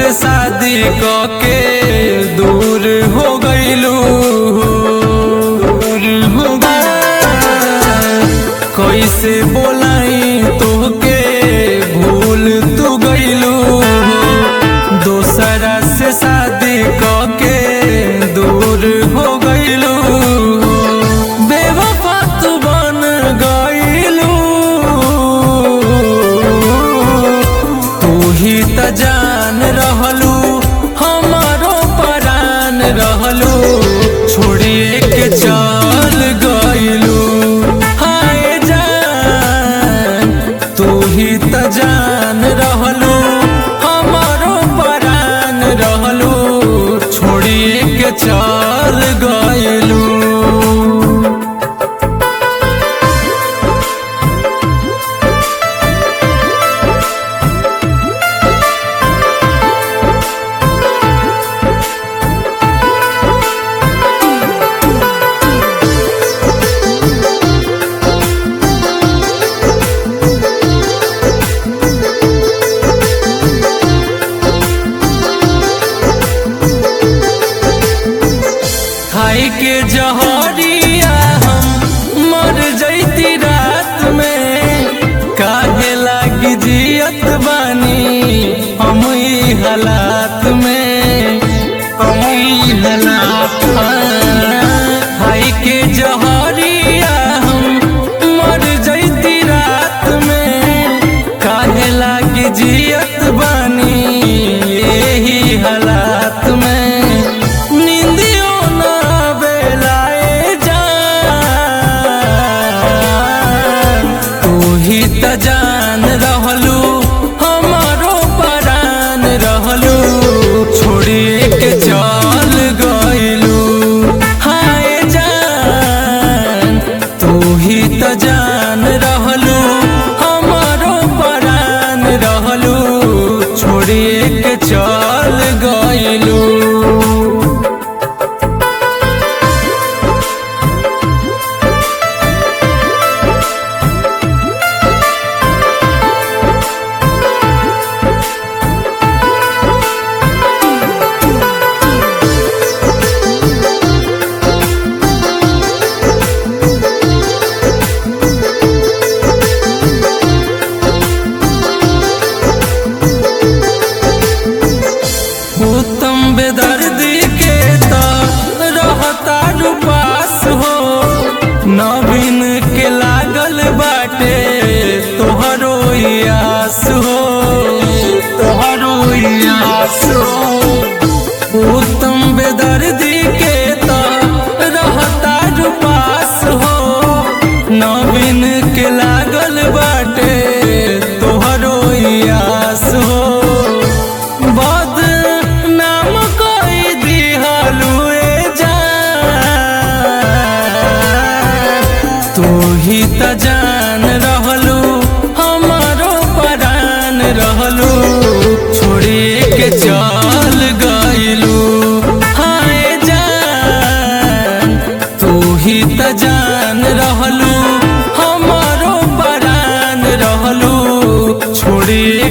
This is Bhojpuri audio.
से शादी के दूर हो गईलू दूर हो कैसे बोलाई तोहके भूल तू गईलू दोसरा से शादी के दूर हो गईलू बेवफा तू बन गईलू तू ही त जान रहलू हमारो परान रहलू छोड़िए के चल गईलू हाय जान तू ही त जान रहलू हमारो परान रहलू छोड़िए के चल गईलू खाई के जहरिया हम मर जैती रात में काहे लागी जियत बानी हम ई हालात में हम ई हालात खाई के जहरिया हम मर जैती रात में काहे लागी जियत बानी यही हालात में निंदियो ना बेलाए जान तू ही त जान रहलू हमारो परान रहलू छोड़िए के चल गईलू हाय जान तू ही त जान रहलू हमारो परान रहलू छोड़िए के चल गईलू उत्तम बेदर्दी के तो रहता पास हो नवीन के लागल बाटे तोहरो आस हो तोहरो आस हो उत्तम बेदर्दी के तो रहता पास हो नवीन के लागल बाटे तोहरो आस हो बद नाम कोई दिहलुए जान तू ही त जान रहलू हमारो परान रहलू छोड़िए के चल गईलू हाय जान तू ही त जान रहलू हमारो परान रहलू छोड़िए